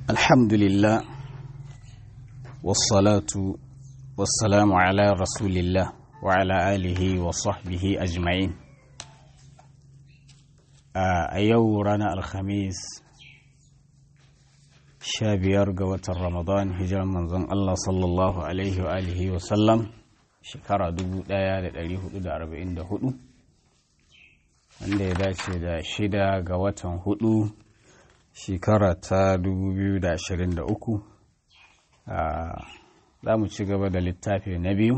الحمد لله والصلاة والسلام على رسول الله وعلى آله وصحبه أجمعين a yau ranar alhamis sha biyar ga watan ramadan hijiran manzon Allah sallallahu alaihi wa alihi wa sallam shekara 1444 wanda ya dace da shida ga watan hudu shekara ta 2023 za mu ci gaba da littafi na biyu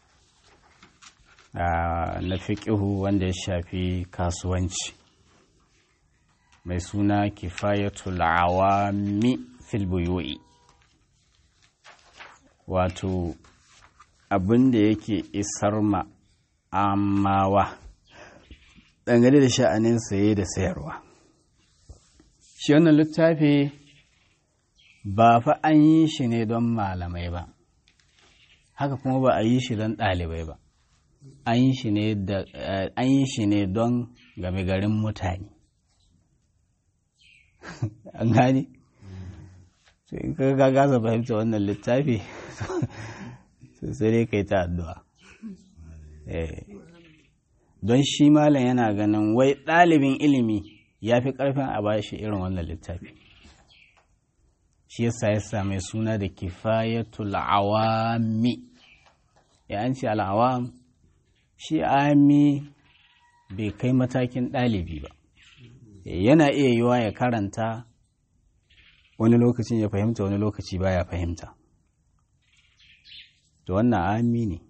na fiƙihu wanda ya shafi kasuwanci mai suna kifayatul awami fil buyu'i wato abin da yake isar ma amawa dangane da sha'anin saye da sayarwa shi wannan littafi ba fa an yi shi ne don malamai ba haka kuma ba a yi shi don ɗalibai ba an yi shi ne don game garin mutane an gane to in ka ga gaza fahimta wannan littafi sai dai kai ta addu'a don shi malam yana ganin wai ɗalibin ilimi ya fi ƙarfin a ba shi irin wannan littafi shi yasa ya same suna da kifayatul awami ya an ce al'awam shi ami bai kai matakin ɗalibi ba yana iya yiwa ya karanta wani lokacin ya fahimta wani lokaci baya fahimta to wannan ami ne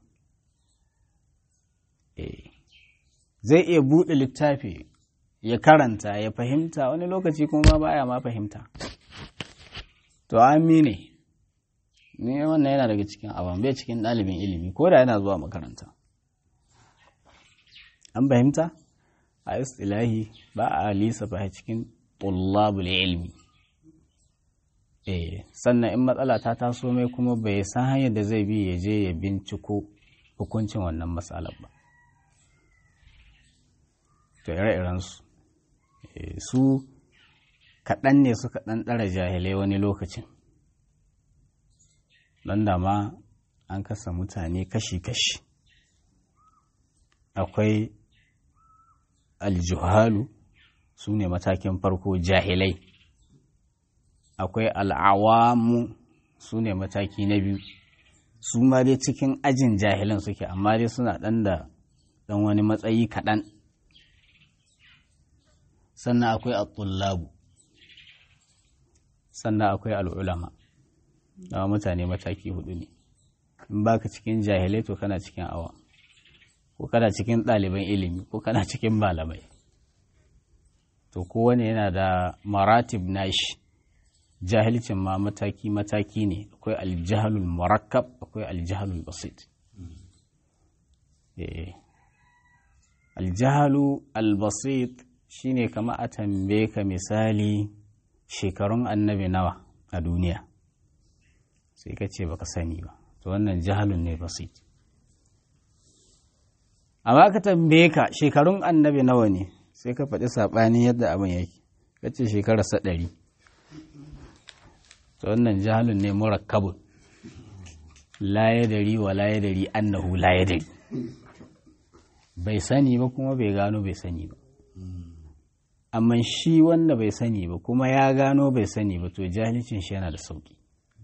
zai iya buɗe littafi ya karanta ya fahimta wani lokaci kuma baya ma fahimta to ami ne ne wannan yana daga cikin abin bai cikin ɗalibin ilimi ko da yana zuwa makaranta an fahimta a istilahi ba a lissafa cikin tullabul ilmi eh sannan in matsala ta taso mai kuma bai san hanyar da zai bi ya je ya binciko hukuncin wannan matsalar ba to ire su su kaɗan ne suka ɗan ɗara jahilai wani lokacin don da ma an kasa mutane kashi-kashi akwai aljuhalu su ne matakin farko jahilai akwai al'awamu su ne mataki na biyu su ma dai cikin ajin jahilan suke amma dai suna ɗan da ɗan wani matsayi kaɗan sannan akwai al'ullabu sannan akwai al'ulama da mutane mataki hudu ne in baka cikin jahilai to kana cikin awa ko kana cikin ɗaliban ilimi ko kana cikin malamai to kowane yana da maratib nashi jahilcin ma mataki-mataki ne akwai aljihalul murakkab akwai aljihalul basit aljihalu albasit shine kama a tambaye ka misali shekarun annabi nawa a duniya sai ka ce baka sani ba to wannan jahalun ne basit amma ka tambaye ka shekarun annabi nawa ne sai ka faɗi saɓanin yadda abin yake ka ce shekararsa ɗari to wannan jahalun ne murakkabun la ya dari wa la ya dari annahu la ya dari bai sani ba kuma bai gano bai sani ba amma shi wanda bai sani ba kuma ya gano bai sani ba to jahilcin shi yana da sauki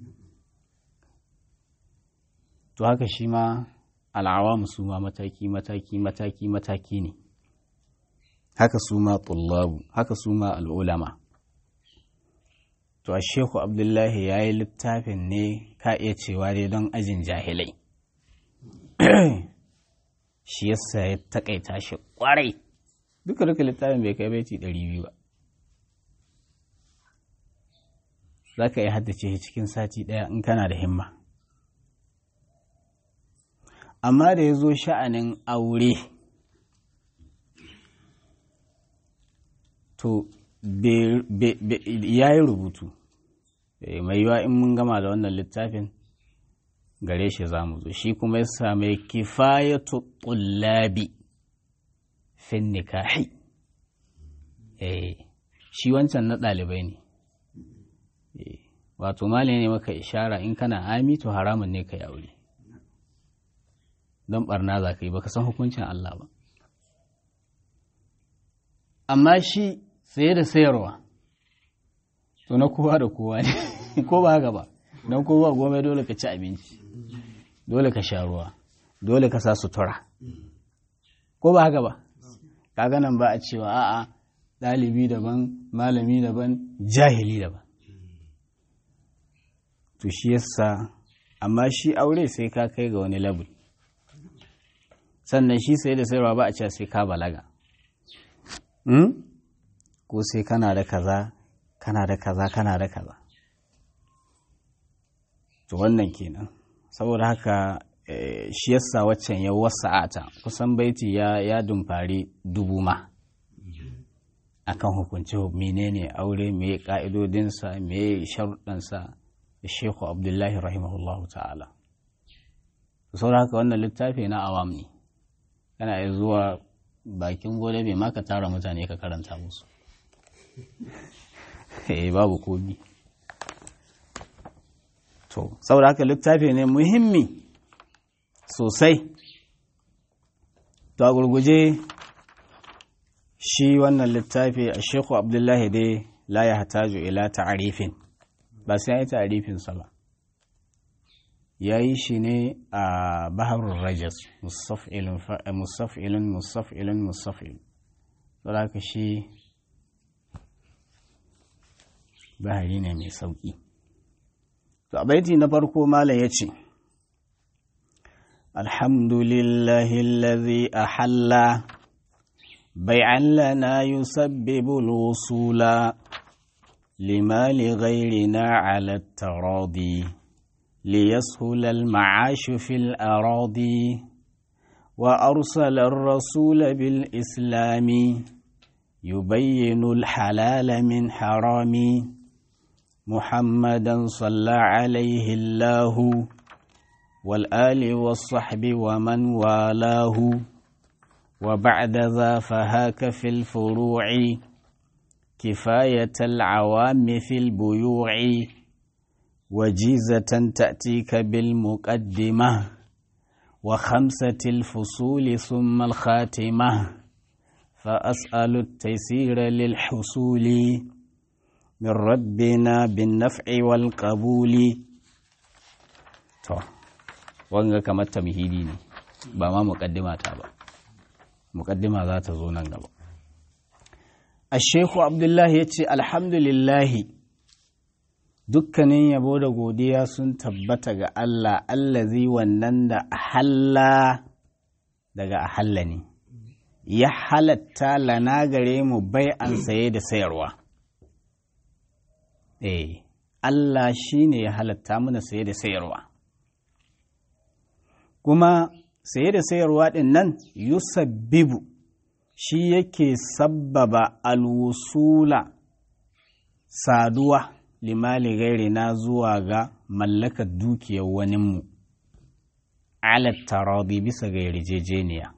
to haka shi ma al'awamu su ma mataki mataki mataki mataki ne haka su ma tullabu haka su ma al'ulama to a shehu abdullahi ya yi littafin ne ka iya cewa dai don ajin jahilai shi yasa ya takaita shi kwarai duka duka littafin bai kai baiti ɗari biyu ba za ka iya haddace shi cikin sati ɗaya in kana da himma amma da ya zo sha'anin aure to ya yi rubutu mai yiwa in mun gama da wannan littafin gare shi za mu zo shi kuma ya same kifayatu tullabi fin nikahi eh shi wancan na ɗalibai ne wato mali ne maka ishara in kana ami to haramun ne ka yi aure don barna za ka yi baka san hukuncin Allah ba amma shi saye da sayarwa to na kowa da kowa ne ko ba haka ba don kowa goma dole ka ci abinci dole ka sha ruwa dole ka sa sutura ko ba haka ba kaga nan ba a cewa a'a ɗalibi daban malami daban jahili daban to shi yasa amma shi aure sai ka kai ga wani level sannan shi sai da sayarwa ba a cewa sai ka balaga ko sai kana da kaza kana da kaza kana da kaza to wannan kenan saboda haka shi yasa waccan ya wasa'ata kusan baiti ya ya dumfari dubu ma akan hukunci menene aure me ka'idodinsa me sharuɗansa da Sheikhu Abdullahi rahimahullahu ta'ala saboda haka wannan littafi na awam ne kana iya zuwa bakin gode bai maka tara mutane ka karanta musu eh babu komi to saboda haka littafi ne muhimmi sosai to a gurguje shi wannan littafi a shekhu abdullahi dai la ya hataju ila ta'arifin ba sai ya yi ta'arifinsa ba ya yi shi ne a baharun rajas musaf'ilun musaf'ilun musaf'ilun saboda haka shi bahari ne mai sauƙi to a baiti na farko malam ya ce alhamdulillahi allazi ahalla bai'an lana yusabbibu al-wusula lima li ghayrina 'ala at-taradi ليسهل المعاش في الأراضي وأرسل الرسول بالإسلام يبين الحلال من حرام محمدا صلى عليه الله والآل والصحب ومن والاه وبعد ذا فهاك في الفروع كفاية العوام في البيوع وجيزة تأتيك بالمقدمة وخمسة الفصول ثم الخاتمة فأسأل التيسير للحصول من ربنا بالنفع والقبول to wanga kamar tamhidi ne ba ma muqaddima ta ba muqaddima za ta zo nan gaba Ashehu Abdullahi ya ce alhamdulillahi dukkanin yabo da godiya sun tabbata ga Allah allazi wannan da ahalla daga ahalla ne ya halatta lana gare mu bai an saye da sayarwa eh Allah shi ne ya halatta mana saye da sayarwa kuma saye da sayarwa ɗin nan yusabbibu shi yake sabbaba alwusula saduwa limali gairi na zuwa ga mallakar dukiyar waninmu alat taradi bisa ga yarjejeniya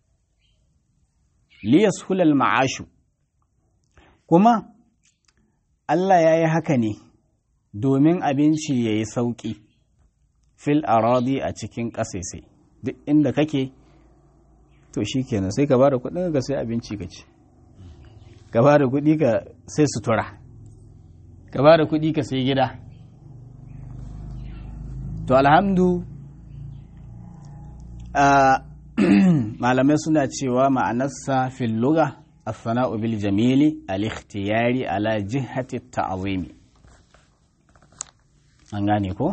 liyas hulal ma'ashu kuma Allah ya yi haka ne domin abinci ya yi sauƙi fil aradi a cikin ƙasaisai duk inda kake to shi kenan sai ka ba da kuɗin ka sai abinci ka ci ka ba da kuɗi ka sai sutura ka ba da kuɗi ka sai gida to alhamdu malamai suna cewa ma'anarsa fil luga as-sana'u bil jamili al-ikhtiyari ala jihati ta'zimi an gane ko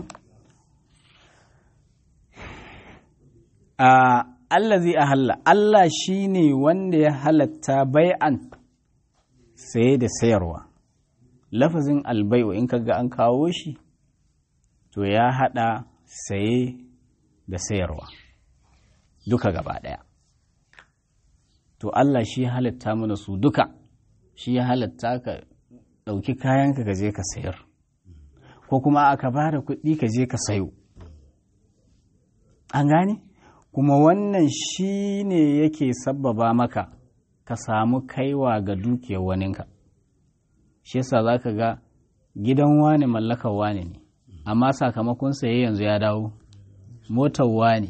a allazi ahalla Allah shine wanda ya halatta bai'an saye da sayarwa lafazin albai'u in kaga an kawo shi to ya hada saye da sayarwa duka gaba daya to Allah shi halatta mana su duka shi ya halatta ka ɗauki kayanka ka je ka sayar ko kuma aka ba da kuɗi ka je ka sayo an gane kuma wannan shi ne yake sabbaba maka ka samu kaiwa ga dukiyar waninka shi yasa za ka ga gidan wane mallakar wane ne amma sakamakon saye yanzu ya dawo motar wane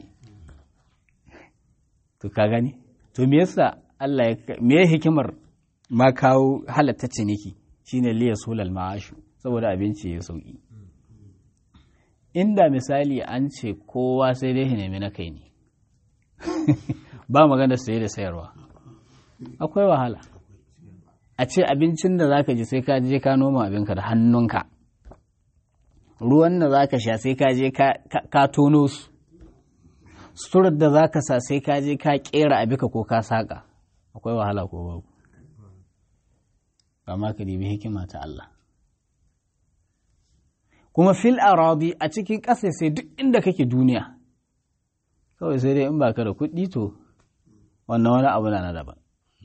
to ka gani to me yasa Allah ya me hikimar ma kawo halatta ciniki shine liya sulal ma'ashu saboda abinci ya sauki inda misali an ce kowa sai dai ya nemi na kai ne ba magana saye da sayarwa akwai wahala a ce abincin da zaka ji sai ka je ka noma abinka da hannunka ruwan da zaka sha sai ka je ka tono su suturar da zaka sa sai ka je ka kera abika ko ka saka akwai wahala ko babu amma ka dibi hikima ta Allah kuma fil aradi a cikin ƙasa sai duk inda kake duniya kawai sai dai in baka da kuɗi to wannan wani abu na daban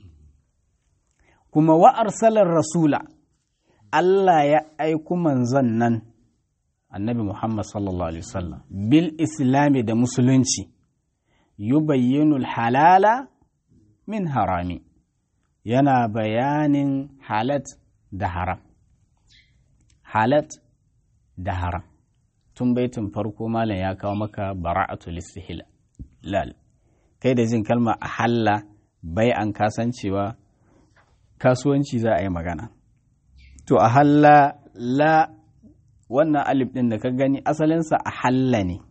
kuma wa arsalar rasula Allah ya aiku manzon nan annabi Muhammad sallallahu alaihi wasallam bil islami da musulunci yubayyinu halala min harami yana bayanin halat da haram halat da haram tun baitin farko malam ya kawo maka bara'atul istihlal kai da jin kalma a halla bai an kasancewa kasuwanci za a yi magana to a halla la wannan alif ɗin da ka gani asalinsa a halla ne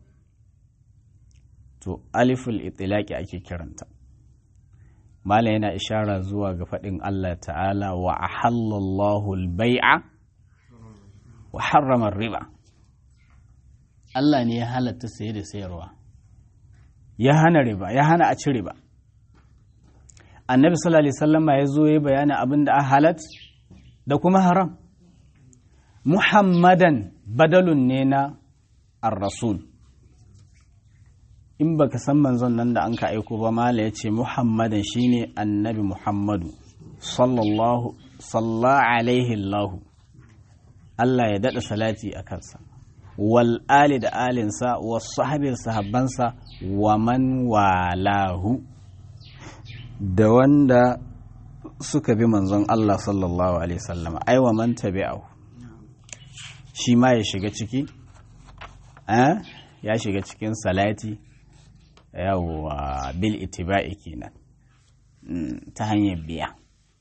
to aliful itilaki ake kiranta malam yana ishara zuwa ga faɗin Allah ta'ala wa ahallallahu al-bai'a wa harrama riba Allah ne ya halatta saye da sayarwa ya hana riba ya hana a ci riba annabi sallallahu alaihi wasallama ya zo ya bayani abin da a halat da kuma haram muhammadan badalun ne na ar-rasul in baka san manzon nan da an ka aiko ba mala ya ce muhammadan shine annabi muhammadu sallallahu salla alaihi allahu Allah ya daɗa salati a kansa wal ali da alinsa wa sahabin sahabbansa wa man walahu da wanda suka bi manzon Allah sallallahu alaihi wasallam ai wa man tabi'ahu shi ma ya shiga ciki ya shiga cikin salati yawwa bil itiba'i kenan ta hanyar biya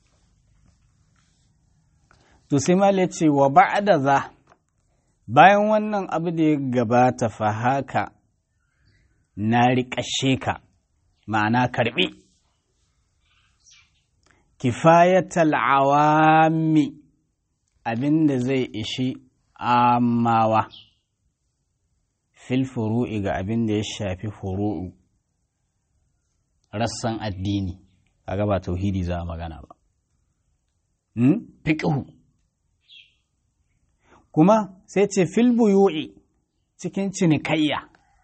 to sai mala ce wa ba'da za bayan wannan abu da ya gabata fa haka na riƙashe ka ma'ana karɓi kifayatal awami abinda zai ishi amawa fil furu'i ga abin da ya shafi furu'u rassan addini kaga ba tauhidi za a magana ba fiqhu kuma sai ce fil buyu'i cikin cinikayya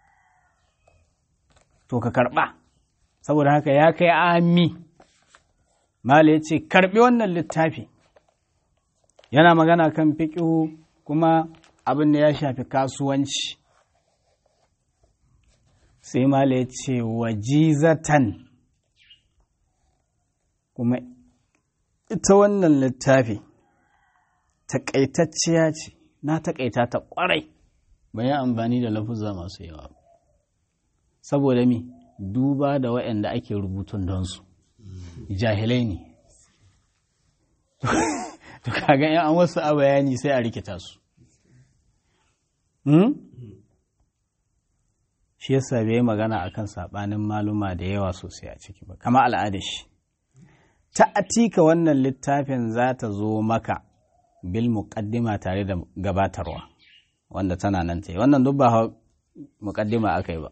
to ka karba saboda haka ya kai ami mala ya ce karbi wannan littafi yana magana kan fiqhu kuma abin da ya shafi kasuwanci sai mala ya ce wajizatan kuma ita wannan littafi taƙaitacciya ce na taƙaita ta ƙwarai bayan amfani da lafuzza masu yawa saboda mi duba da waɗanda ake rubutun don su jahilai ne to kaga yan an wasu a bayani sai a rikita su shi yasa bai magana akan sabanin maluma da yawa sosai a ciki ba kama al'ada shi ta atika wannan littafin za ta zo maka bil muqaddima tare da gabatarwa wanda tana nan ta yi wannan duk ba muqaddima aka yi ba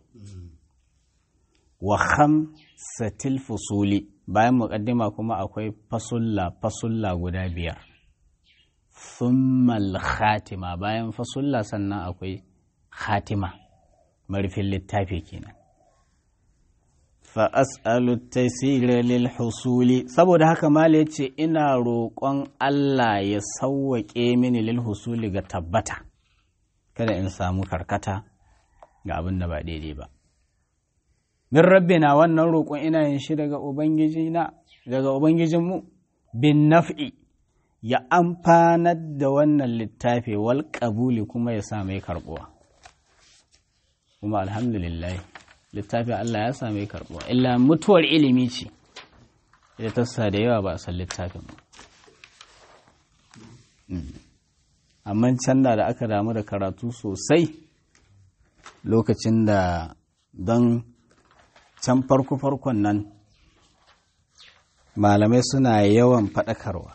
wa khamsatil fusuli bayan muqaddima kuma akwai fasulla fasulla guda biyar thummal khatima bayan fasulla sannan akwai khatima marufin littafi kenan fa as'alu taysira lil husuli saboda haka mala yace ina roƙon Allah ya sauwaƙe mini lil husuli ga tabbata kada in samu karkata ga abin da ba daidai ba min rabbina wannan roƙon ina yin shi daga ubangijina daga ubangijinmu bin naf'i ya amfanar da wannan littafi wal ƙabuli kuma ya sa mai karɓuwa kuma alhamdulillah littafin Allah ya sa mai karɓuwa illa mutuwar ilimi ce ita tassa da yawa ba a san littafin ba amma can da aka damu da karatu sosai lokacin da don can farko-farkon nan malamai suna yawan faɗakarwa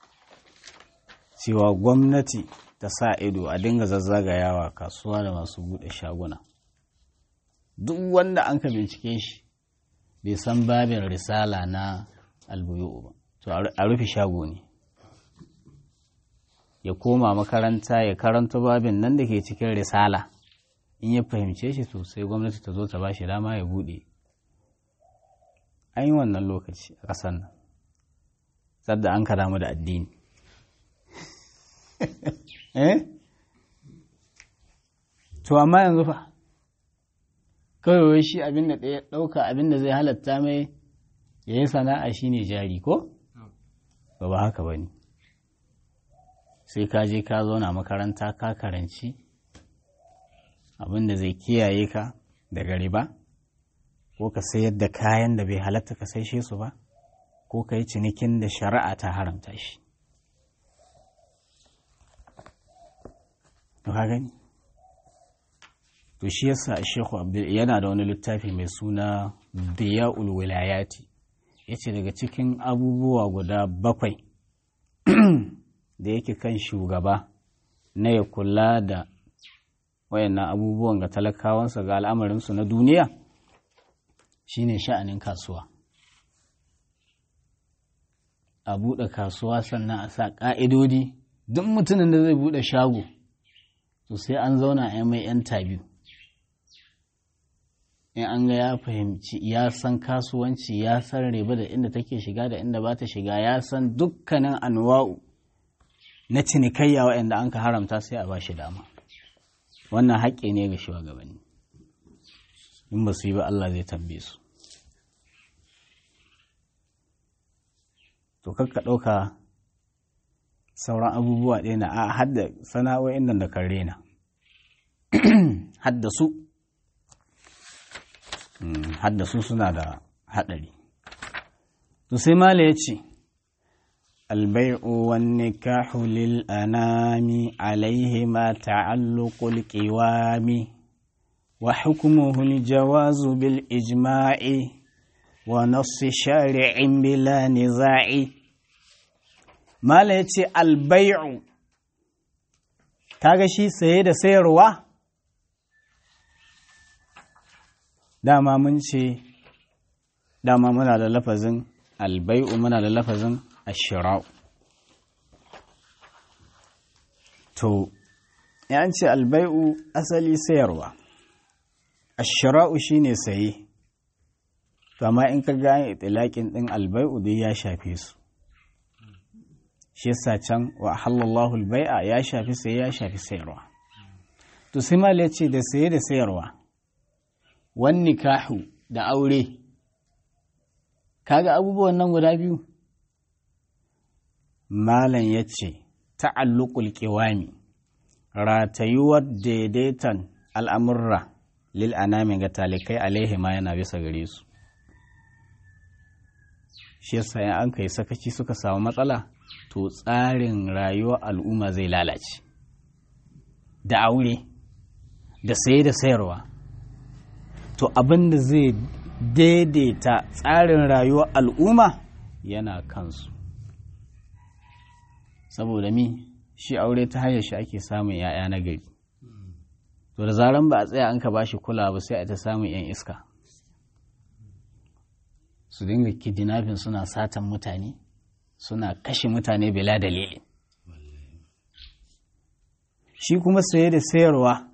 cewa gwamnati ta sa ido a dinga zazzagayawa kasuwa da masu buɗe shaguna duk wanda an ka bincike shi bai san babin risala na albuyu ba to a rufe shago ne ya koma makaranta ya karanta babin nan da ke cikin risala in ya fahimce shi to sai gwamnati ta zo ta ba shi dama ya buɗe an yi wannan lokaci a ƙasar nan sadda an ka damu da addini eh to amma yanzu fa kawai shi abin da ɗaya ɗauka abin da zai halatta mai ya yi sana'a shi ne jari ko? ba ba haka ba ne sai ka je ka zauna makaranta ka karanci abin da zai kiyaye ka daga riba ko ka sayar da kayan da bai halatta ka saishe su ba ko ka yi cinikin da shari'a ta haramta shi ka gani to shi yasa Sheikhu Abdul yana da wani littafi mai suna Diya'ul Wilayati yace daga cikin abubuwa guda bakwai da yake kan shugaba na ya kula da wayannan abubuwan ga talakawansa ga al'amarinsu na duniya shine sha'anin kasuwa a buɗe kasuwa sannan a sa ƙa'idodi duk mutumin da zai buɗe shago to sai an zauna a mai 'yan tabiu in an ga ya fahimci ya san kasuwanci ya san riba da inda take shiga da inda ba ta shiga ya san dukkanin anwa'u na cinikayya waɗanda an ka haramta sai a ba shi dama wannan haƙƙi ne ga shugabanni in ba su yi ba Allah zai tambaye su to kakka ɗauka sauran abubuwa ɗaya na a hadda sana'o'in nan da kan rena hadda su hadda su suna da haɗari to sai mala ya ce البيع والنكاح للأنام عليهما تعلق القوام وحكمه الجواز بالإجماع ونص شارع بلا نزاع ما ليتي البيع kaga shi saye da sayarwa dama mun ce dama muna da lafazin albai'u muna da lafazin ashira'u to ya ce albai'u asali sayarwa ashira'u shine saye to amma in ka gane itilaƙin ɗin albai'u dai ya shafe su shi yasa can wa halallahu albai'a ya shafi saye ya shafi sayarwa to sai mal ya ce da saye da sayarwa wan nikahu da aure kaga abubuwan nan guda biyu malam ya ce ta'alluqul qiwami ratayuwar daidaitan al'amurra lil anami ga talikai alaihi ma yana bisa gare su shi yasa in an kai sakaci suka samu matsala to tsarin rayuwar al'umma zai lalace da aure da saye da sayarwa to abin da zai daidaita tsarin rayuwar al'umma yana kansu saboda mi shi aure ta hanyar shi ake samun ‘ya'ya na gari to da zaran ba a tsaya an ka ba shi kula ba sai a ta samun ‘yan iska su dinga kidnapping suna satan mutane suna kashe mutane bila dalili shi kuma saye da sayarwa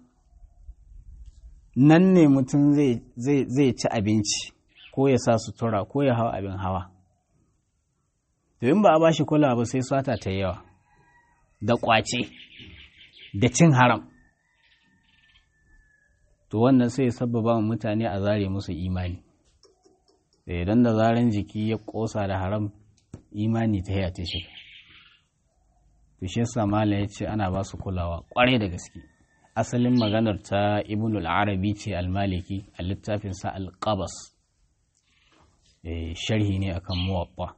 nan ne mutum zai ci abinci ko ya sa sutura ko ya hau abin hawa in ba a ba shi kula ba sai sata ta yawa da ƙwace da cin haram to wannan sai sababa mutane a zare musu imani da idan da zaren jiki ya ƙosa da haram imani ta yata shiga to shi yasa mala ya ce ana ba su kulawa kwarai da gaske asalin maganar ta ibnul arabi ce almaliki a littafinsa alqabas sharhi ne akan muwabba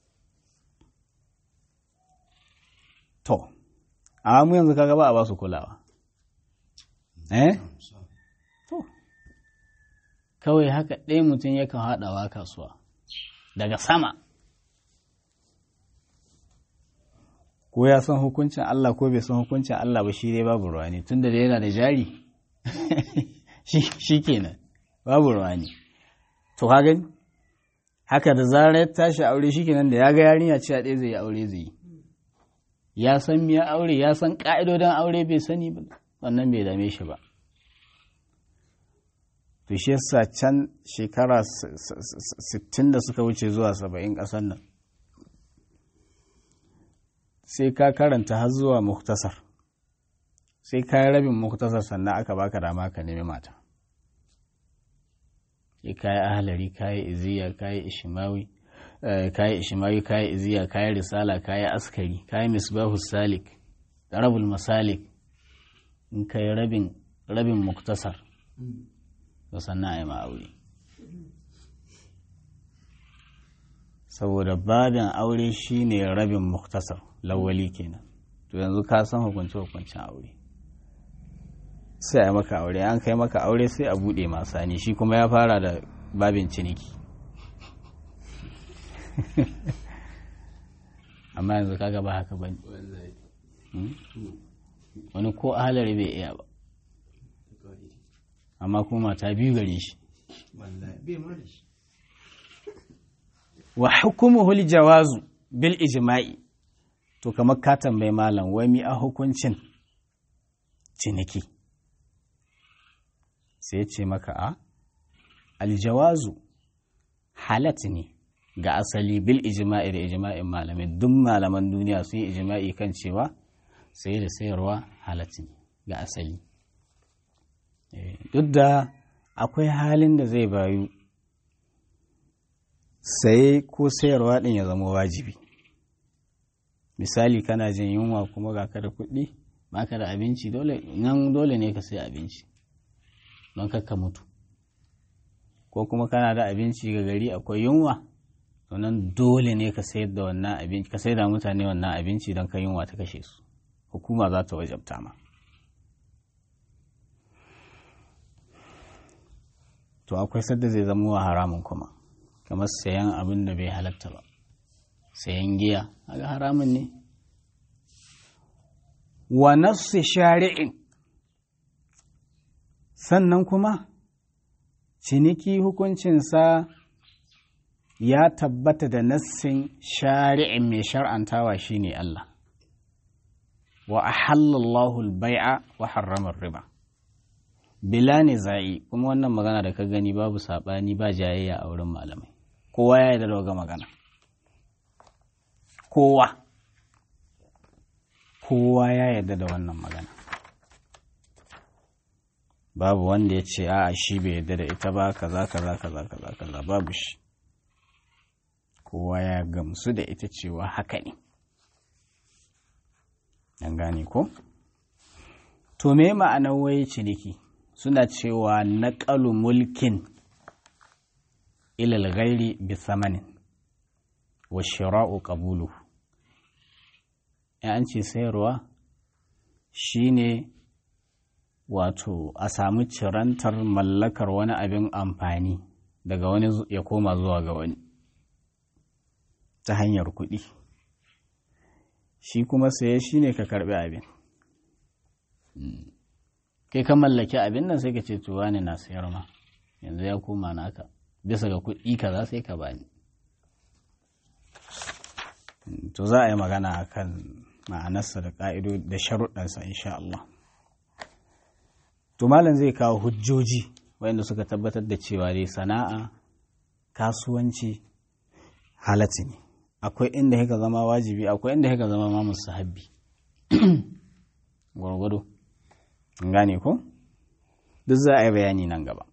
to amma mu yanzu kaga ba a ba su kulawa eh to kawai haka ɗaya mutum yakan haɗawa kasuwa daga sama ko ya san hukuncin Allah ko bai san hukuncin Allah ba shi dai babu ruwa ne tunda da yana da jari shi kenan babu ruwa ne to ka gani haka da zarar ya tashi aure shi kenan da ya ga yarinya ce a ɗaya zai yi aure zai yi ya san miya aure ya san ƙa'idodin aure bai sani ba wannan bai dame shi ba to shi yasa can shekara 60 da suka wuce zuwa 70 ƙasar nan sai ka karanta har zuwa muktasar sai ka yi rabin muktasar sannan aka baka dama ka nemi mata sai ka yi ahalari ka yi iziya ka yi ishimawi ka yi ishimawi ka yi iziya ka yi risala ka yi askari ka yi misbahu salik rabul masalik in ka yi rabin rabin muktasar to sannan a yi ma'aure saboda babin aure shine rabin muktasar lawali kenan to yanzu ka san hukunce hukuncin aure sai a maka aure an kai maka aure sai a bude masani shi kuma ya fara da babin ciniki amma yanzu kaga ba haka bane wani ko ahalari bai iya ba amma kuma mata biyu gare shi wa hukumuhul jawazu bil ijma'i to kamar ka tambayi malam wai mi a hukuncin ciniki sai ce maka a aljawazu halat ne ga asali bil ijma'i da ijma'in malamai duk malaman duniya sun yi ijma'i kan cewa sai da sayarwa halat ne ga asali duk da akwai halin da zai bayu saye ko sayarwa ɗin ya zama wajibi misali kana jin yunwa kuma ga ka da kuɗi ba ka da abinci dole nan dole ne ka sai abinci don kakka mutu ko kuma kana da abinci ga gari akwai yunwa to nan dole ne ka sayar da wannan abinci ka sayar da mutane wannan abinci don ka yunwa ta kashe su hukuma za ta wajabta ma to akwai sadda zai zama wa haramun kuma kamar sayan abin da bai halatta ba sayan giya aga haramun ne wa nafsi shari'in sannan kuma ciniki hukuncinsa ya tabbata da nassin shari'in mai shar'antawa shine Allah wa ahallallahu al-bai'a wa harrama riba bila ne za'i kuma wannan magana da ka gani babu saɓani ba jayayya a wurin malamai kowa ya yi da magana kowa kowa ya yarda da wannan magana babu wanda ya ce a shi bai yarda da ita ba kaza kaza kaza kaza kaza babu shi kowa ya gamsu da ita cewa haka ne an gane ko to me ma'anar wai ciniki suna cewa naƙalu mulkin ilal ghairi bi samanin wa shira'u qabulu an ce sayarwa shine wato a samu cirantar mallakar wani abin amfani daga wani ya koma zuwa ga wani ta hanyar kuɗi shi kuma saye shine ka karɓi abin kai ka mallaki abin nan sai ka ce to wani na sayar ma yanzu ya koma naka bisa ga kuɗi kaza sai ka bani to za a yi magana akan ma'anarsa da ƙa'ido da sharuɗansa insha Allah to malam zai kawo hujjoji wanda suka tabbatar da cewa dai sana'a kasuwanci halatti ne akwai inda haka zama wajibi akwai inda haka zama ma musahabbi gwargwado gane ko duk za a yi bayani nan gaba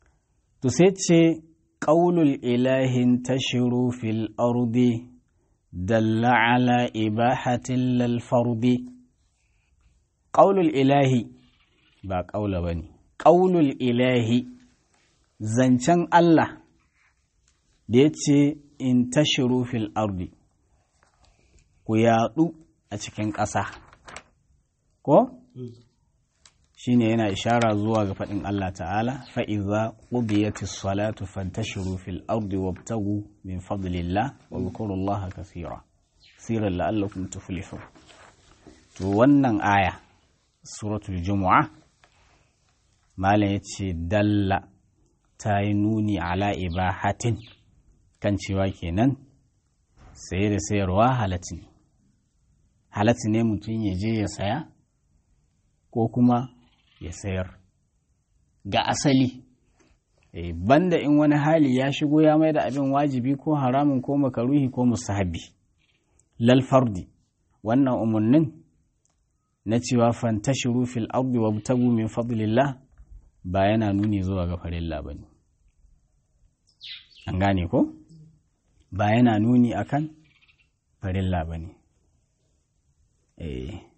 to sai ce ƙaulul ilahin tashiru fil ardi dalla ala ibahatin lal fardi qaulul ilahi ba qaula bane qaulul ilahi zancen Allah da yace in tashiru fil ardi ku yaɗu a cikin ƙasa ko shi ne yana ishara zuwa ga faɗin Allah ta'ala fa'iza ƙudiyatis salatu fantashiru fil ardi wabtagu min fadlillah wa zukurullaha kasira sirar la'allakum tuflihu to wannan aya suratul jumu'a malam ya ce dalla ta yi nuni ala ibahatin kan cewa kenan saye da sayarwa halatta ne halatta ne mutum ya je ya saya ko kuma ya sayar ga asali e, banda in wani hali ya shigo ya mai da abin wajibi ko haramun ko makaruhi ko musahabi lal fardi wannan umarnin na cewa fantashiru fil ardi wabtagu min fadlillah ba yana nuni zuwa ga farilla bane an gane ko ba yana nuni akan farilla bane eh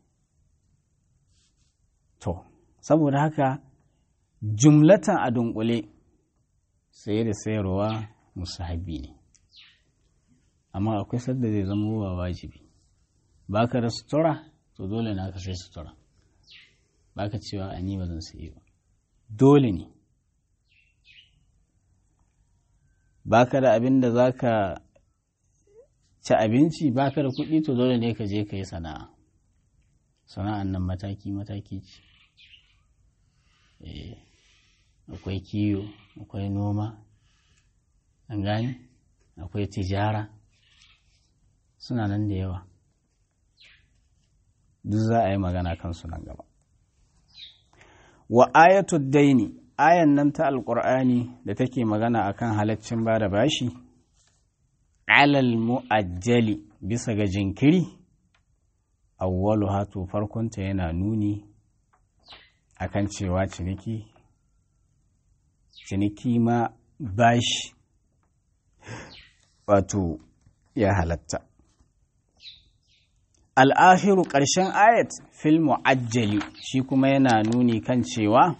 to saboda haka jumlatan a dunkule saye da sayarwa musahabi ne amma akwai sadda zai zama ba wajibi ba ka da sutura to dole na ka sai sutura ba ka cewa a ni ba zan sayi ba dole ne ba ka da abin da za ka ci abinci ba ka da kuɗi to dole ne ka je ka yi sana'a sana'an nan mataki-mataki ce akwai kiyo akwai noma an gani akwai tijara suna nan da yawa duk za a yi magana kansu nan gaba wa ayatu daini ayan nan ta alkur'ani da take magana akan halaccin ba da bashi alal mu'ajjali bisa ga jinkiri awwalu hatu farkonta yana nuni akan cewa ciniki ciniki ma bashi wato ya halatta al'ahiru ƙarshen ayat fil mu'ajjali shi kuma yana nuni kan cewa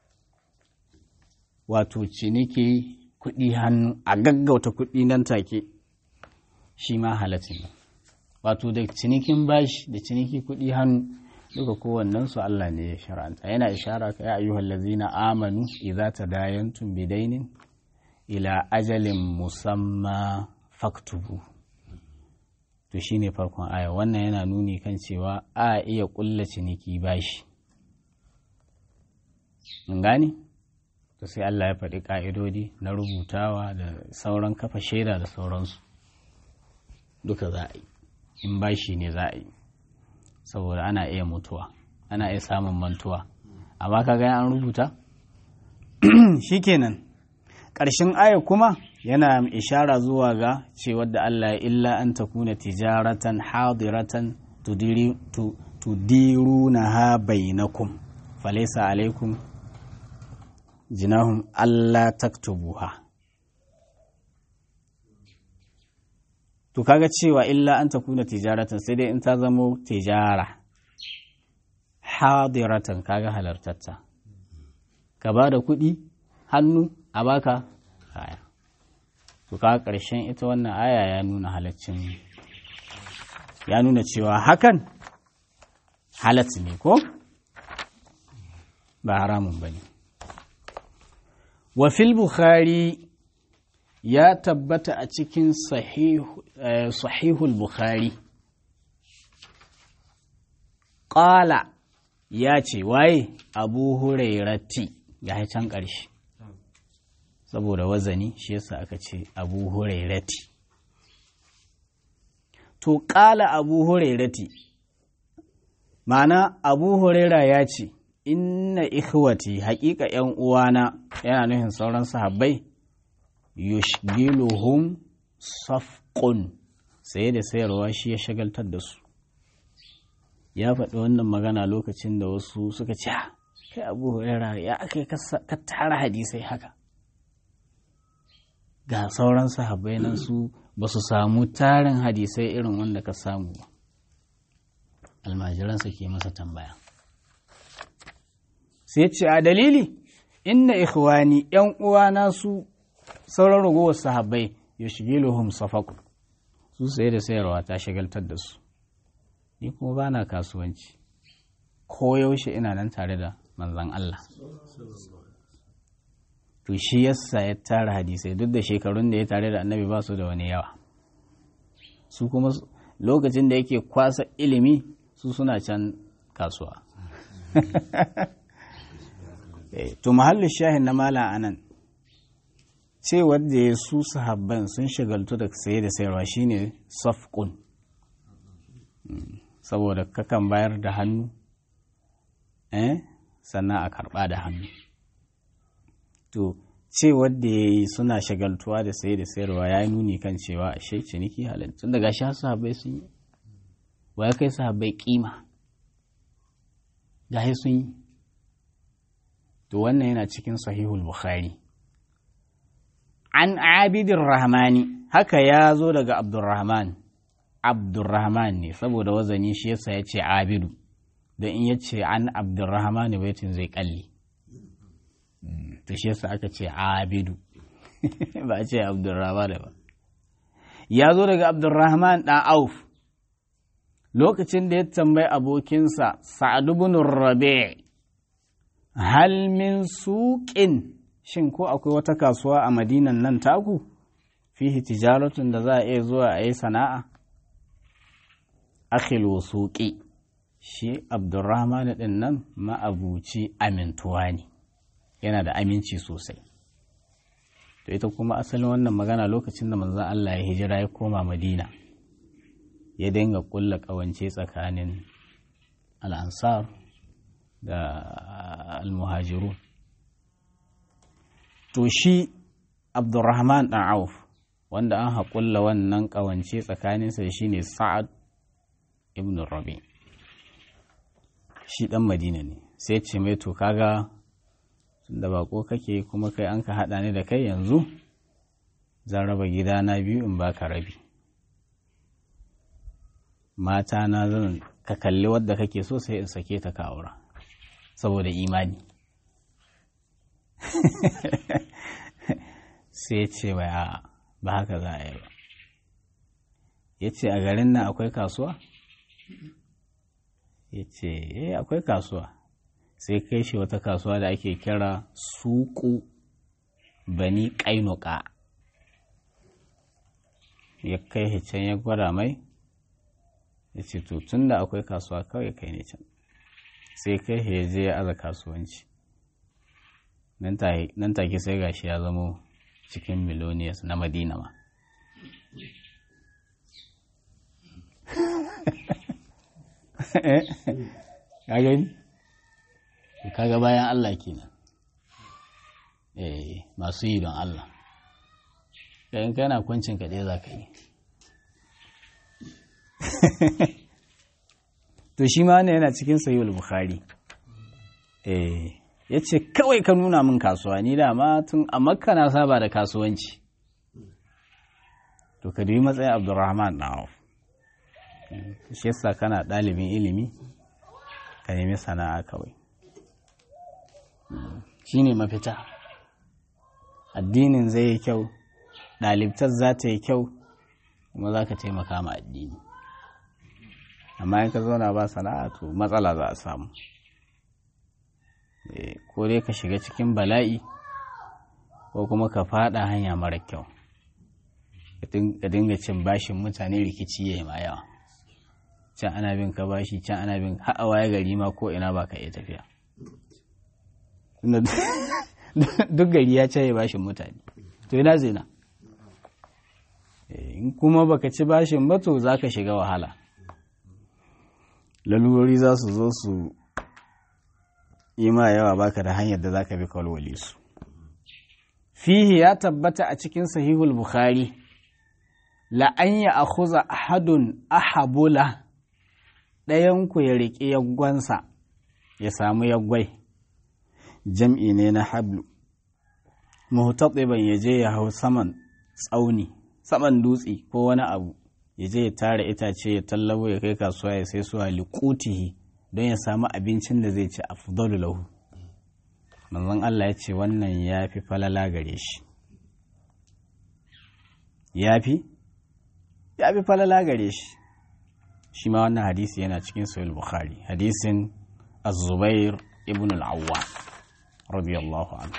wato ciniki kuɗi hannu a gaggauta kuɗi nan take shi ma halatta ne wato da cinikin bashi da ciniki kuɗi hannu duka kowannen su Allah ne ya shara'anta yana ishara ka ya ayyuhal ladzina amanu idza tadayantum bidainin ila ajalin musamma faktubu to shine farkon aya wannan yana nuni kan cewa a iya kulla ciniki bashi mun gane to sai Allah ya faɗi ƙa'idodi na rubutawa da sauran kafa shaida da sauransu duka za a yi in bashi ne za a yi saboda ana iya mutuwa ana iya samun mantuwa amma ka ga an rubuta shikenan ƙarshen aya kuma yana ishara zuwa ga cewar da Allah ya illa an takuna tijaratan hadiratan tudirunaha bainakum falaysa alaikum jinahum Allah taktubuha to kaga cewa illa an takuna tijaratan sai dai in ta zamo tijara hadiratan kaga halartatta ka ba da kuɗi hannu a baka kaya to kaga ƙarshen ita wannan aya ya nuna halaccin ya nuna cewa hakan halatti ne ko ba haramun ba ne wa fil bukhari ya tabbata a cikin sahihul bukhari ƙala ya ce waye abu hurairati ga can ƙarshe saboda wazani shi yasa aka ce abu hurairati to ƙala abu hurairati ma'ana abu huraira ya ce inna ikhwati haƙiƙa ‘yan uwana yana nufin sauran sahabbai yushgiluhum safqun saye da sayarwa shi ya shagaltar da su ya faɗi wannan magana lokacin da wasu suka ce kai abu huraira ya aka ka tara hadisai haka ga sauran sahabbai nan su ba su samu tarin hadisai irin wanda ka samu ba almajiransa ke masa tambaya sai ce a dalili inna ikhwani yan uwana su sauran ragowar sahabbai ya shige luhum safaku su saye da sayarwa ta shagaltar da su ni kuma ba na kasuwanci ko yaushe ina nan tare da manzan Allah to shi yasa ya tara hadisai duk da shekarun da ya tare da annabi ba su da wani yawa su kuma lokacin da yake kwasa ilimi su suna can kasuwa to mahallin shahin na mala anan ce wadda ya su sahabban sun shagaltu da saye da sayarwa shine safqun saboda kakan bayar da hannu eh sannan a karba da hannu to ce wadda ya yi suna shagaltuwa da saye da sayarwa ya yi nuni kan cewa a shai ciniki halin tun daga sha sahabbai sun yi wa ya kai sahabbai kima gahe sun yi to wannan yana cikin sahihul bukhari an abidin rahmani haka ya zo daga abdurrahman abdurrahman ne saboda wazani shi yasa ya ce abidu don in ya ce an abdurrahman baitin zai kalli to shi yasa aka ce abidu ba a ce abdurrahman ba ya zo daga abdurrahman ɗan auf lokacin da ya tambayi abokinsa sa'adu bin rabi' hal min suƙin shin ko akwai wata kasuwa a madinan nan taku fihi tijaratun da za a iya zuwa a yi sana'a akhil suƙi shi abdurrahman din nan ma'abuci amintuwa ne yana da aminci sosai to ita kuma asalin wannan magana lokacin da manzon Allah ya hijira ya koma madina ya dinga kulla ƙawance tsakanin al'ansar da almuhajiru to shi abdurrahman ɗan auf wanda an haƙulla wannan ƙawance tsakaninsa da shi ne sa'ad ibn rabi shi ɗan madina ne sai ce mai to kaga da bako kake kuma kai an ka haɗa ni da kai yanzu zan raba gidana biyu in baka rabi mata na zan ka kalli wadda kake so sai in sake ta ka aura saboda imani sai ce bai a ba haka za a yi ba ya ce a garin nan akwai kasuwa ya ce eh akwai kasuwa sai kai shi wata kasuwa da ake kira suku bani kainuka ya kai can ya gwada mai ya ce to tun da akwai kasuwa kawai kai ne can sai kai ya je ya aza kasuwanci nan take sai gashi ya zamo cikin miloniyas na madina ma gani kaga bayan Allah kenan eh masu yi don Allah yayin kana kwancin kaɗai za ka yi to shi ma ne yana cikin sayi bukhari eh ya ce kawai ka nuna min kasuwa ni dama tun a makka na saba da kasuwanci to ka dubi matsayin abdurrahman na auf shi yasa kana ɗalibin ilimi ka nemi sana'a kawai shi ne mafita addinin zai yi kyau ɗalibtar za ta yi kyau kuma za ka taimaka ma addini amma in ka zauna ba sana'a to matsala za a samu ko dai ka shiga cikin bala'i ko kuma ka fada hanya mara kyau ka dinga cin bashin mutane rikici ya yi ma yawa can ana bin ka bashi can ana bin ha'awa ya gari ma ko ina ba ka iya tafiya duk gari ya ce bashin mutane to ina zina in kuma baka ci bashin ba to za ka shiga wahala lalurori za su zo su yi ma yawa baka da hanyar da za ka bi kwalwale su fihi ya tabbata a cikin sahihul bukhari la'an ya akhuza ahadun ahabula ɗayanku ya riƙe yaggwansa ya samu yaggwai jam'i ne na hablu muhtatiban ya je ya hau saman tsauni saman dutse ko wani abu ya je ya tara itace ya tallabo ya kai kasuwa ya sai suwa liqutihi don ya samu abincin da zai ci afdalu lahu manzon Allah ya ce wannan ya fi falala gare shi ya fi ya fi falala gare shi shi ma wannan hadisi yana cikin sahih bukhari hadisin az-zubair ibn al-awwa radiyallahu anhu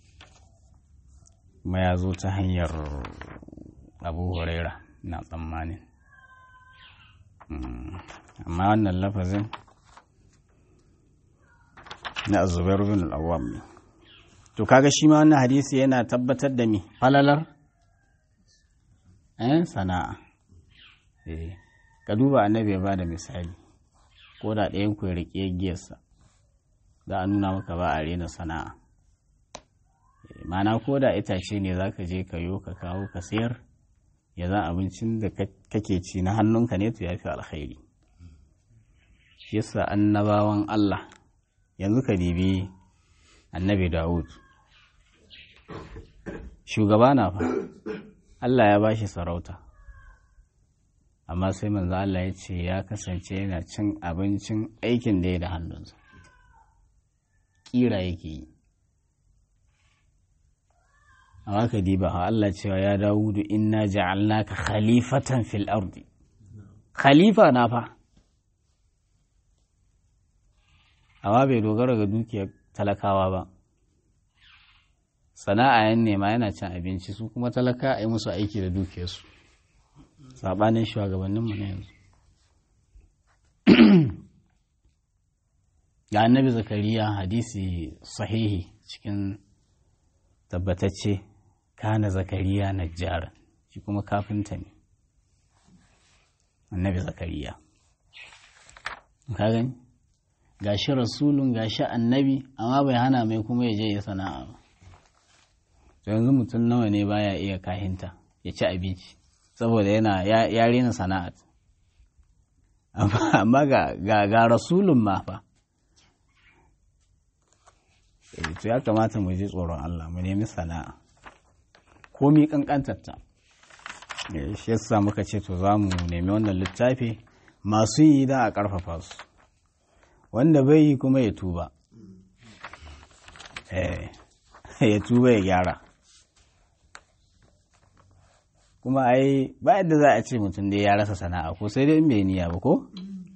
kuma ya zo ta hanyar abu huraira na tsammanin amma wannan lafazin na zubair bin al-awwam ne to kaga shi ma wannan hadisi yana tabbatar da mi falalar eh sana'a eh ka duba annabi ya bada misali ko da ɗayan ku ya riƙe giyarsa za a nuna maka ba a rena sana'a mana ko da itace ne za ka je ka yo ka kawo ka sayar ya za abincin da kake ci na hannunka ne to ya fi alkhairi shi yasa annabawan Allah yanzu ka dibi annabi Dawud shugaba na fa Allah ya bashi sarauta amma sai manzo Allah ya ce ya kasance yana cin abincin aikin da ya da hannunsa kira yake yi amma ka diba ha Allah cewa ya Dawudu inna ja'alnaka khalifatan fil ardi khalifa na fa amma bai dogara ga dukiyar talakawa ba sana'a yan nema yana cin abinci su kuma talaka a yi musu aiki da dukiyarsu sabanin shugabanninmu na yanzu ga annabi zakariya hadisi sahihi cikin tabbatacce kana zakariya najjar shi kuma kafinta ne annabi zakariya ka gani gashi rasulun gashi annabi amma bai hana mai kuma ya je ya sana'a ba to yanzu mutum nawa ne baya iya kahinta ya ci abinci saboda yana ya rena sana'a amma ga rasulun ma fa to ya kamata mu ji tsoron Allah mu nemi sana'a komi kankantarta shi yasa muka ce to za mu nemi wannan littafi masu yi da a ƙarfafa su wanda bai yi kuma ya tuba ya tuba ya gyara kuma ai ba yadda za a ce mutum dai ya rasa sana'a ko sai dai in bai niyya ba ko?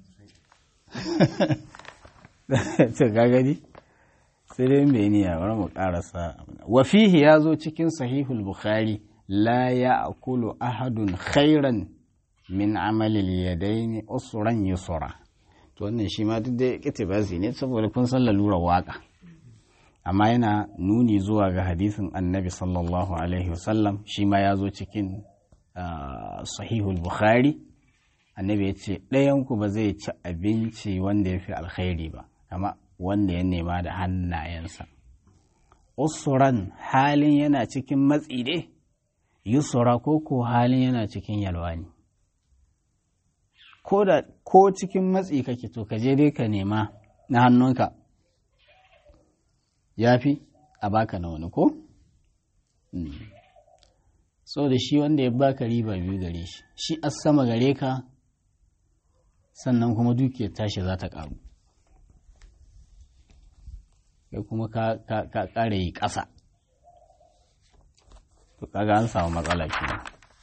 to ga gani sai dai in bai niyya bari mu karasa wa fihi ya zo cikin sahihul bukhari la ya'kulu ahadun khairan min amalil yadaini usran yusra to wannan shi ma duk da kitibasi ne saboda kun san lalurar waka amma yana nuni zuwa ga hadisin annabi sallallahu alaihi wasallam shi ma ya zo cikin sahihul bukhari annabi ya ce ɗayanku ba zai ci abinci wanda ya fi alkhairi ba kama wanda ya nema da hannayensa usuran halin yana cikin matsi ne yusura ko ko halin yana cikin yalwa ne ko cikin matsi kake to ka je dai ka nema na hannunka ya fi a baka na wani ko? so da shi wanda ya baka riba biyu gare shi shi a sama gare ka sannan kuma dukiyar tashi za ta ƙaru kai kuma ka ƙara yi ƙasa to kaga an samu matsala kenan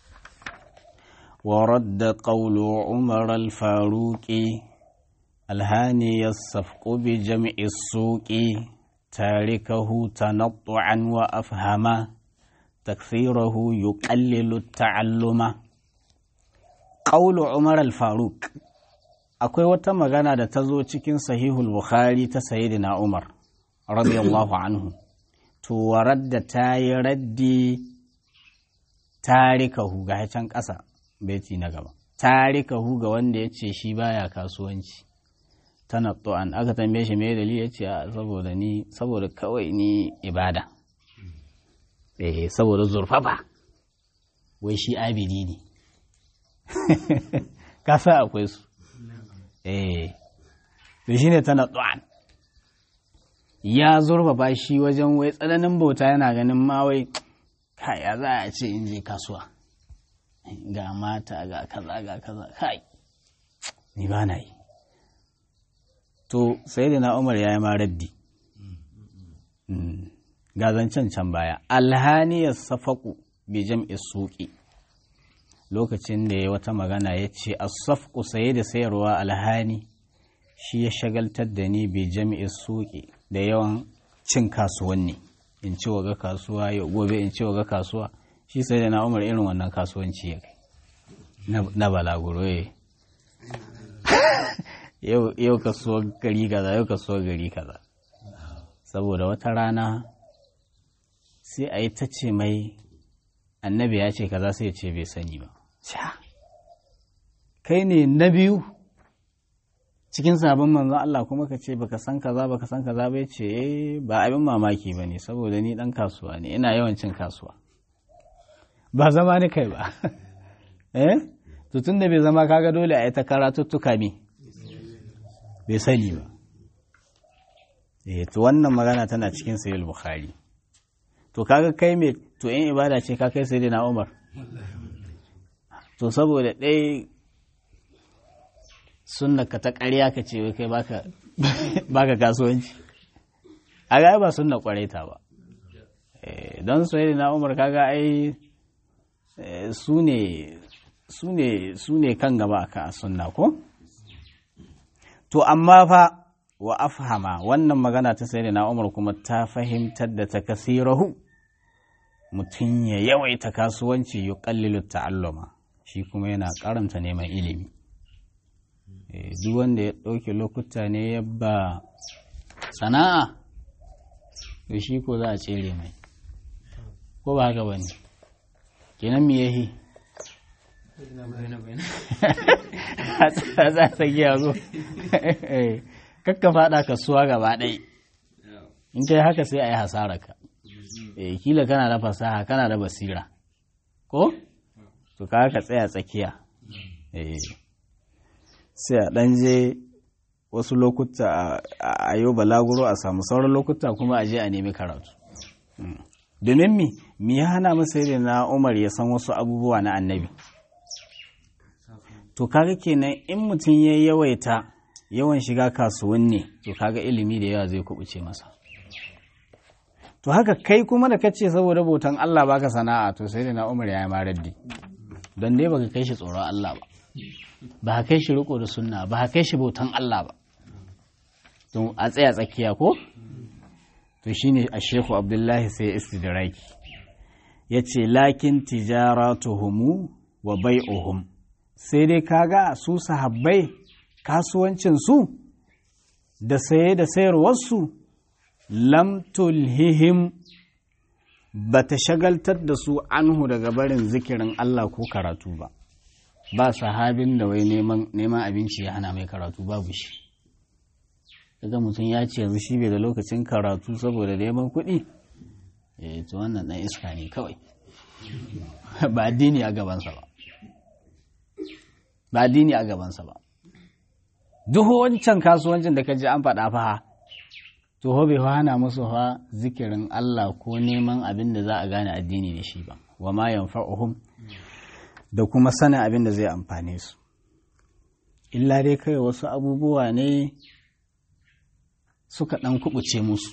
ورد قول عمر الفاروق الهاني الصفق بجمع السوق تاركه تنطعا وأفهما تكثيره يقلل التعلم قول عمر الفاروق akwai wata magana da ta zo cikin sahihul bukhari ta sayyidina umar radiyallahu anhu to waradda ta yi raddi tarikahu ga can ƙasa beti na gaba tarikahu ga wanda ya ce shi baya kasuwanci tanattu'an aka tambaye shi mai dalili ya ce saboda ni saboda kawai ni ibada eh saboda zurfafa wai shi abidi ne kasa akwai su eh to shine tanattu'an ya zurfafa shi wajen wai tsananin bauta yana ganin ma wai kai ya za a ce in je kasuwa ga mata ga kaza ga kaza kai ni ba na yi to sai da na umar ya yi ma raddi ga zancen can baya alhaniyar safaku bi jam'i suƙi lokacin da ya wata magana ya ce asafku saye da sayarwa alhani shi ya shagaltar da ni bi jam'i suƙi da yawan cin kasuwanni in ci waga kasuwa yau gobe in ci waga kasuwa shi sai da na umar irin wannan kasuwanci ya kai na balaguro yau kasuwar gari kaza yau kasuwar gari kaza saboda wata rana sai a yi ta ce mai annabi ya ce kaza sai ya ce bai sani ba kai ne na biyu cikin sabon manzon Allah kuma ka ce baka san kaza baka san kaza bai ce eh ba abin mamaki ba ne saboda ni dan kasuwa ne ina yawan cin kasuwa ba zama ni kai ba eh to tunda bai zama kaga dole a yi ta karatuttuka me bai sani ba eh to wannan magana tana cikin sahih bukhari to kaga kai me to in ibada ce ka kai sayyidina Umar to saboda ɗaya sunna ka ta ƙarya ka ce kai baka baka kasuwanci a ga ba sunna ta ba don sayyidina Umar kaga ai su ne su ne su ne kan gaba a sunna ko to amma fa wa afhama wannan magana ta sai na umar kuma ta fahimtar da ta kasirahu mutum ya yawaita kasuwanci ya kallilu ta'alluma shi kuma yana karanta neman ilimi duk wanda ya ɗauke lokuta ne ya ba sana'a to shi ko za a tsere mai ko ba haka ba ne kenan me yahi za ta giya zo kakka fada kasuwa gaba ɗai in kai haka sai a yi hasararka kila kana da fasaha kana da basira ko to ka ka tsaya tsakiya sai a ɗan je wasu lokuta a yau balaguro a samu sauran lokuta kuma a je a nemi karatu domin mi mi ya hana masa na umar ya san wasu abubuwa na annabi to kaga kenan in mutum ya yawaita yawan shiga kasuwanni to kaga ilimi da yawa zai kubuce masa to haka kai kuma da kace saboda bautan Allah baka sana'a to sai da na Umar ya yi maraddi don dai baka kai shi tsoron Allah ba ba ka kai shi riko da sunna ba ka kai shi bautan Allah ba to a tsaya tsakiya ko to shine a Shehu Abdullahi sai istidraki yace lakin tijaratuhum wa bai'uhum sai dai kaga su sahabbai kasuwancinsu da saye da sayarwarsu lam tulhihim ba ta shagaltar da su anhu daga barin zikirin Allah ko karatu ba ba sahabin da wai neman abinci ya hana mai karatu babu shi daga mutum ya ce yanzu shi bai da lokacin karatu saboda neman kuɗi eh to wannan ɗan iska ne kawai ba addini a gabansa ba ba addini a gabansa ba duk wancan kasuwancin da ka ji an faɗa fa to bai hana musu fa zikirin Allah ko neman abin da za a gane addini da shi ba wa ma yanfa'uhum da kuma sanin abin da zai amfane su illa dai kai wasu abubuwa ne suka ɗan kubuce musu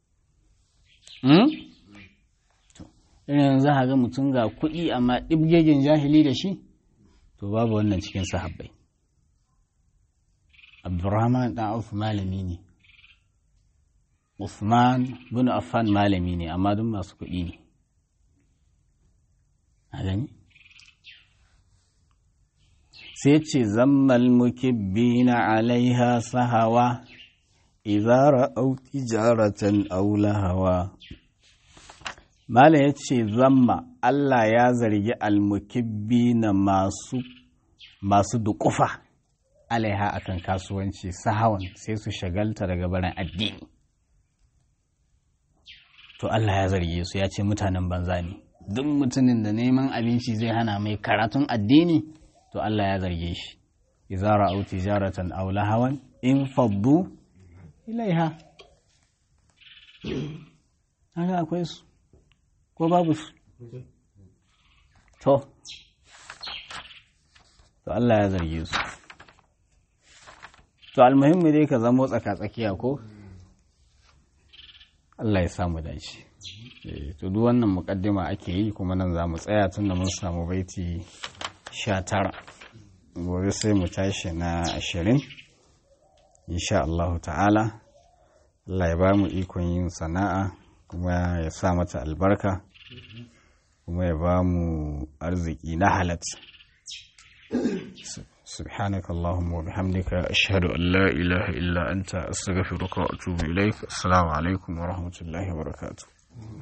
irin za a ga mutum ga kuɗi amma ɗibgegen jahili da shi to babu wannan cikin sahabbai abdurrahman ɗan auf malami ne usman bin affan malami ne amma duk masu kuɗi ne a gani sai ce zammal mukibbina alaiha sahawa idza ra'aw tijaratan aw lahawa Mala ya ce zamma Allah ya zargi almukibbi na masu masu duƙufa alaiha akan kasuwanci sahawan sai su shagalta daga barin addini. To Allah ya zarge su ya ce mutanen banza ne, duk mutumin da neman abinci zai hana mai karatun addini to Allah ya zarge shi. Izara au tijaratan aw lahawan in faddu ilaiha. Haka akwai su. ko babu su to to Allah ya zarge su to almuhimmi dai ka zamo tsaka-tsakiya ko Allah ya samu dace to duk wannan mukaddima ake yi kuma nan za mu tsaya tun da mun samu baiti sha tara gobe sai mu tashi na ashirin insha Allah ta'ala Allah ya ba mu ikon yin sana'a kuma ya sa mata albarka kuma ya ba mu arziki na halat سبحانك اللهم وبحمدك أشهد أن لا إله إلا أنت أستغفرك وأتوب إليك السلام عليكم ورحمة الله وبركاته